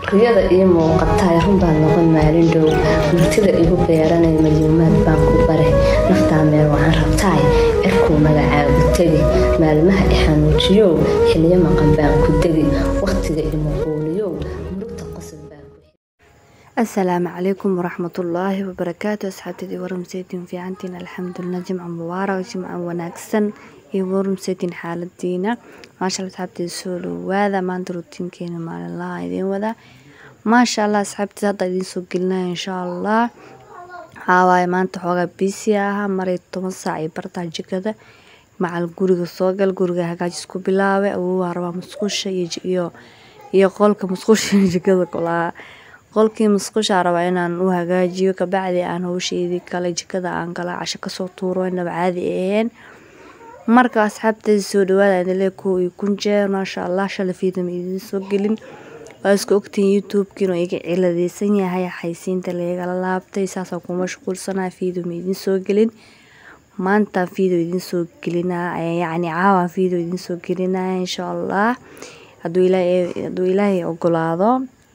riyada ii muuqataay runbaa noqon maalin dhow murtida igu beeranay malyuumaad baan ku bare naftaa meel waxaan rabtaay cirkuu magacaagu tegi maalmaha i xanuujiyow xiliyo maqan baan ku degi wakhtiga imuquuliyow murugta qosol baan ku asalaamu calaykum waraxmatullaahi wabarakaatu asxaabtadii warmseydin fiicantiin alxamdulilah jimca mubaarak jimca wanaagsan iyo warmseydin xaaladiina maasha alla asxaabteeda soo dhawaada maanta rutiinkeena maalinlaha idiin wadaa maasha allah asxaabteeda hadda idiin soo gelinaya insha allah waxaa waaye maanta xoogaa bisi ahaa maray toban saac iyo bartaa jikada macal guriga soo gal guriga hagaajis ku bilaabay awowaa rabaa musqusha iyo iyo qolka musqusha iyo jikada kulaa qolkii musqushaa rabaa inaan u hagaajiyo kabacdi aan howsheedii kale jikada aan kala casho kasoo tuuro inaba caadi aheen marka asxaabteeda soo dhawaada idinlee kow iyo kun jeer maasha allah shala fiidama idiin soo gelin waa iska ogtihiin youtube-kiina iga ciladeysan yahay xaysiinta laygala laabtay saasaan ku mashquulsanaa fiidoma idiin soo gelin maanta video idiin soo gelinaa yacni caawa video idiin soo gelinaya insha allah hadduu ilaahay hadduu ilaahay ogolaado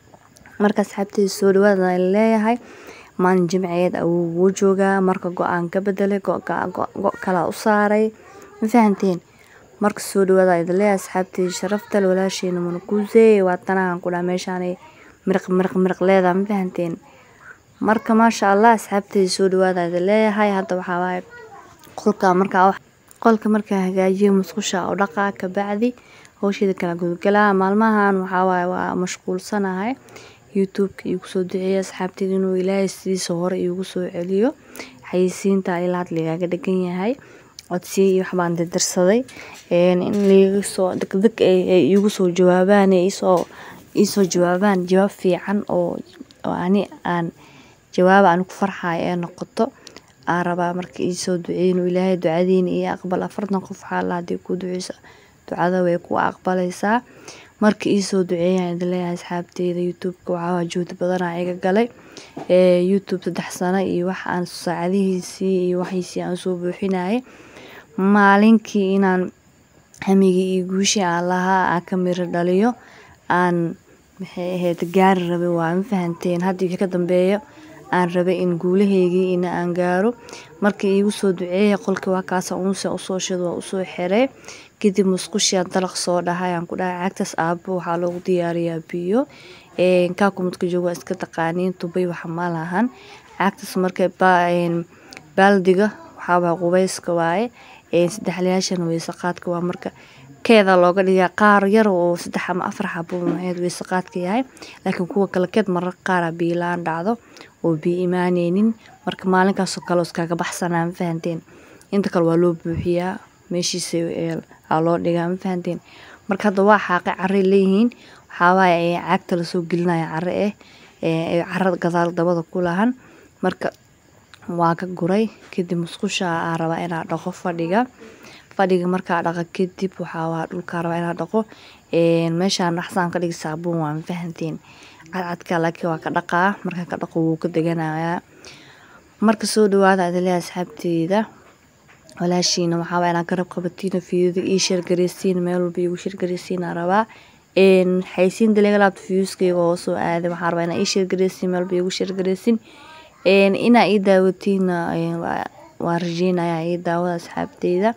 marka asxaabteeda soo dhawaada leeyahay maalin jimceed awuu wuu joogaa marka go-aan ka bedelay go kalaa u saaray ma fahanteen marka soo dhawaada idin leeyahay asxaabteeda sharaftal walaasheena munakuuse waa tanahan ku dhaha meeshaanay miriq miriq miriq leedaha ma fahanteen marka maasha allah asxaabteeda soo dhawaada idin leeyahay hadda waxaa waaye qolka markaa qolka markaa hagaajiyo musqusha oo dhaqaa kabacdi howsheeda kala gudgalaa maalmahan waxaa waaye waa mashquulsanahay youtube-ka iigu soo duceeya asxaabteeda inuu ilaahay sidiisa hore iigu soo celiyo xayisiinta ilaa had ligaaga dhegan yahay codsiya iyo waxbaan dirdirsaday in liiga soo degdeg ay iigu soo jawaabaan isoo iisoo jawaabaan jawaab fiican oo ani aan jawaab aan ku farxayo ee noqoto aan rabaa marka iisoo duceeya inuu ilaahay ducadiina iyo aqbal afartan qof xaala haddii ku duceyso ducada way ku aqbalaysaa marka iisoo duceeyaan idin leeyahay asxaabteeda youtube-ka waxaa juhdi badanaa iga galay youtube saddex sano iyo wax aan saacadihiisii iyo waxiisii aan soo buuxinayay maalinkii inaan hamigii iyo guushii aan lahaa aan ka miro dhaliyo aan maxay ahayd gaari rabay waa ma fahanteen hadda wixii ka dambeeyo aan rabay in guulahaygii in aan gaaro marka iigu soo duceeya qolkii waa kaasa unse usoo shid waa usoo xiray kadib musqushiaan dalaq soo dhahay aan ku dhahay caagtaas aabo waxaa loogu diyaariyaa biyo kaakumadka joogo waa iska taqaaniin tubay waxa ma lahan caagtaas marka baaldiga waxaa waa qubeyska waaye saddexlayaashana weysaqaadka waa marka keeda looga dhigaa qaar yar oo saddex ama afar xabo maxeed weysaqaadka yahay laakiin kuwa kale keed marar qaara biilaan dhacdo oo biyo imaaneynin marka maalinkaasoo kale iskaga baxsanaa ma fahanteen inta kale waa loo buuxiyaa meeshiisa aa loo dhigaa ma fahanteen marka hadda waa xaaqay carray leeyihiin waxaa waaye caagta lasoo gelinaya carre eh carrada gadaal dabada ku lahan marka waa ka guray kadib musqusha aa rabaa inaa dhaqo fadhiga fadhiga markaa dhaqa kadib waxaa waa dhulkaa rabaa inaa dhaqo meeshaan dhaxsaan ka dhigi saabuun waa ma fahanteen cadcadka laakiin waa ka dhaqaa markaa ka dhaqo wuu ka deganayaa marka soo dhawaada adilea asxaabteeda walaashiina waxaa waa inaa garab qabatiina fiidada ii sheergareysiin meel walba iigu sheergareysiina rabaa xaysiinta laga laabto fiyuuskayga oo soo aaday waxaa rabaa inaa ii sheergareysiin meel walba iigu sheergareysiin inaa ii daawatiina waa rajeynaya ii daawada asxaabteyda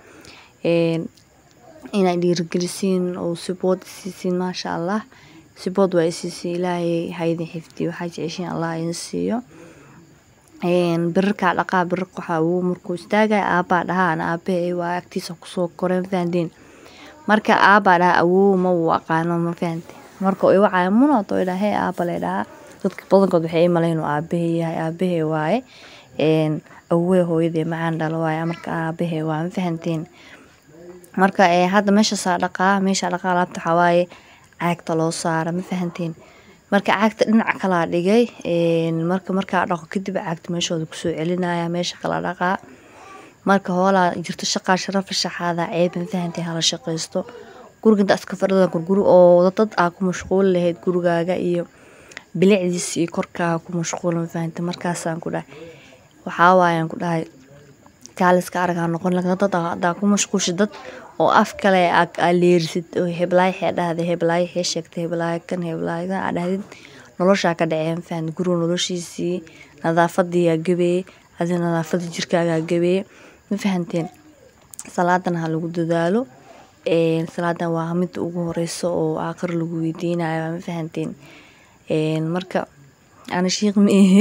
inaa dhiirigelisiin oo sibood isiisiin maasha allah sibood waa isiisiin ilaahay haydin xifdiyo waxaa jeceshiin allah idin siiyo birarkaa dhaqaa birar waxaa uu markuu istaagaya aabbaa dhahaa ana aabahe waa agtiisa kusoo koreen fahanteen marka aabbaa dhahaa awow ma uu aqaano ma fahante marka i wacaya munood oo dhaha hee aabba lay dhahaa dadka badankood waxay i malayn inuu aabahe yahay aabahe waaye awowey hooyadee macaan dhalo waaye marka aabahe waa ma fahanteen marka hadda meeshaasaa dhaqaa meeshaa dhaqaa laabta waxaa waaye caagta loo saara ma fahanteen marka caagta dhinaca kalaa dhigay marka markaa dhaqo kadib caagta meeshooda kusoo celinaya meesha kala dhaqaa marka hoolaa jirto shaqaa sharafa shaxaada ceeb ma fahanteen hala shaqaysto guriga inta iska fadhida gurguri oo dad aa ku mashquuli lahayd gurigaaga iyo bilicdiisa iyo korkaaga ku mashquula ma fahanteen markaasaan ku dhahay waxaa waayaan ku dhahay kaaliska aragaa noqon laakiin dad hadaa ku mashquulsha dad oo af kale aa leerisid oo heblaayo xee dhahday heblaayo xee sheegtay heblaayo kan heblaayo kan aa dhahdid noloshaa ka dhacee mafahante guriga noloshiisii nadaafadiyaa gabee adi nadaafada jirkaagaa gabee ma fahanteen salaadana ha lagu dadaalo salaadan waa midda ugu horeyso oo aakhir lagu weydiinayo ma fahanteen marka ani shiiq ma ihi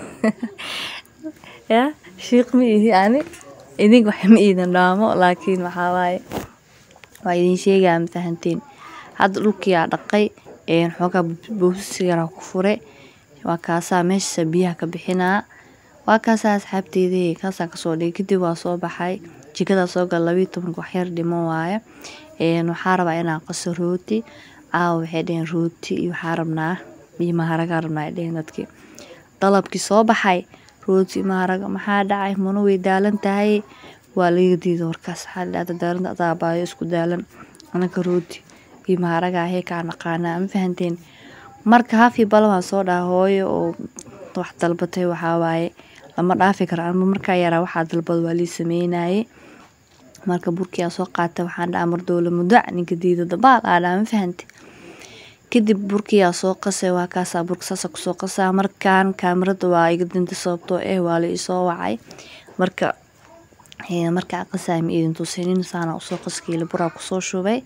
ya shiiq ma ihi ani idinka wax ma iidin dhaamo laakiin waxaa waaye waa idin sheegaa ma fahanteen hadda dhulkiyaa dhaqay xoogaa boosas yaraa ku fure waa kaasaa meesha biyaha ka bixinaa waa kaasaa asxaabteydii kaasaan kasoo dhigay kadib waa soo baxay jikadaa soo gal labayo tobanka waxyar dhiman waaye waxaa rabaa inaan qaso rooti caawa waxay dheheen rooti iyo waxaa rabnaa iyo maharagaa rabnaa ay dheheen dadkii dalabkii soo baxay rooti maharaga maxaa dhacay mana way daalan tahay waa laga diiday warkaas waxaa dhahda daalanta adaabaayo isku daalan anaka rooti iyo maharaga ahee kaa naqaanaa ma fahanteen marka hafi bal waan soo dhaha hooyo oo wax dalbatay waxaa waaye lama dhaafi karo ama markaa yaraa waxaa dalbad waa lii sameynaye marka burkiyaa soo qaata waxaan dhaha mardowle mudac ninka diida dabaal aa dhaha ma fahante kadib burkiyaa soo qasay waa kaasaa burka saasa kusoo qasaa markaan kaamirada waa iga dinta sababtoo eh waa la isoo wacay marka markaa qasaa ma idin tusinin saana usoo qaskiila buraa kusoo shubay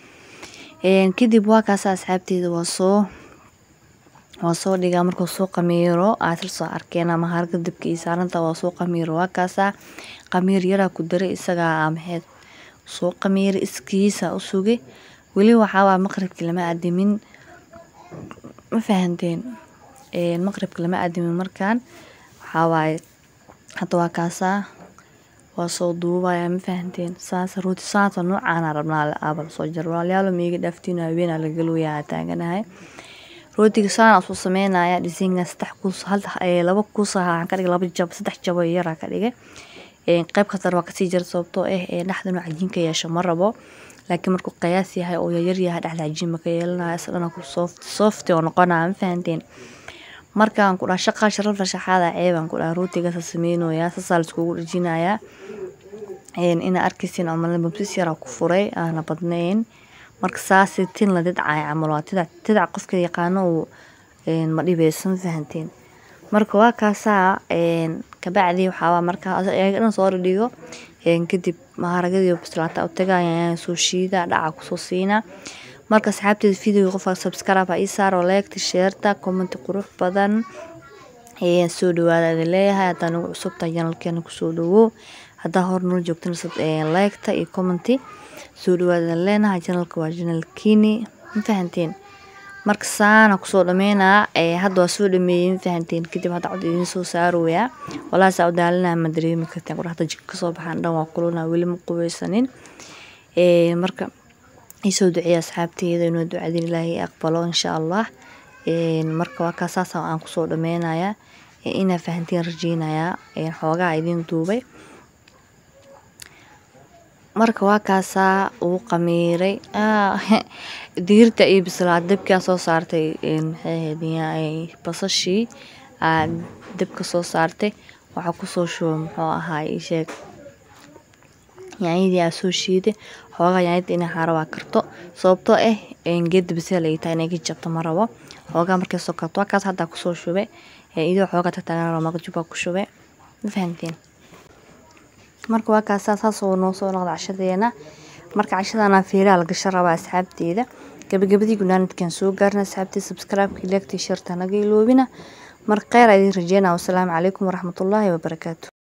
kadib waa kaasa asxaabteeda waa soo waa soo dhigaa markuu soo qamiiro aad soo arkeen ama harga dabka iyo saaranta waa soo qamiiro waa kaasaa qamiir yaraa ku daray isagaa maxeed soo qamiira iskiisa u sugay weli waxaawaa maqribki lama adimin ma fahanteen maqribka lama adimin markaan waxawaaye hadda waa kaasaa waa soo duubaya ma fahanteen saas rooti saasa noocaana rabnaa aabal soo jar walaalayaalo miiga dhaaftiin haweenaa lagalooyaa taaganahay rootiga saana soo sameynaya dhisinga saddex kuus hal laba kuus waxaan ka dhigay laba jab saddex jabo yaraa ka dhigay qayb kastar waa kasii jira sababtoo ah dhexda inuu cajiinka yeesho ma rabo laakiin markuu qiyaas yahay oo yaryar yahay dhexda cajiin ma ka yeelanaya isdhana ku soft soft oo noqonaya ma fahanteen markaan ku dhaha shaqa sharafta shaxaada ceebaan ku dhaha rootigaasa sameynoyaa saasaa laiskugu dhajinayaa ina arkaysin ama babsis yaraa ku furay aana badnayn marka saasi tin la didcay camal waa tidac tidac qofka yaqaano uu ma dhibeyso ma fahanteen marka waa kaasaa kabacdi waxaawaa markaa ayaga dhan soo dhigo kadib maharagadii bislaata u tagayaan soo shiida dhaca kusoo siina marka asxaabteeda videoga qofka subscribe ha ii saaro leegta sheerta commenti qurux badan soo dhawaada idin leeyahay haddaa nagu cusubtahay janalkeena kusoo dhawow haddaa hor nala joogtana leegta iyo commenti soo dhawaada idin leenahay janalka waa janalkiini ma fahanteen marka saana kusoo dhameynaa hadda waa soo dhameeyey ma fahanteen kadib hadda cod idiin soo saarooyaa walaa saa u daalinaa ma dareemi karteen quraxda jika kasoo baxaan dhan waa kulunaa weli ma qubeysanin marka isoo duceeya asxaabteeda inuu ducadin ilaahay aqbalo insha allah marka waa kaa saasa aan kusoo dhameynayaa inaa fahantiin rajeynayaa xoogaa idiin duubay marka waa kaasaa uu qamiiray digirta iyo bislaad dabkaa soo saartay maxay basashii aa dabka soo saartay waxaa kusoo shuba muxuu ahaa isheeg yaanyadii aa soo shiiday xoogaa yaanyada inay xaarabaa karto sababtoo ah geeda baseel ay tahay inay ka jabto ma rabo xoogaa markay soo karto waa kaas haddaa kusoo shubay idoo xoogaa tagtaagan rabo maqjubaa ku shubay ma fahamteen marka waa kaasaa saasoo noo soo noqda cashadeena marka cashadana feeraha la gasho rabaa asxaabteeda gabagabadii gunaanadkan soo gaarna asxaabteeda subscribe-ka leegtay sharta naga iloobina marka kheyr idin rajeynaa wasalaamu calaykum waraxmatullaahi wabarakaatu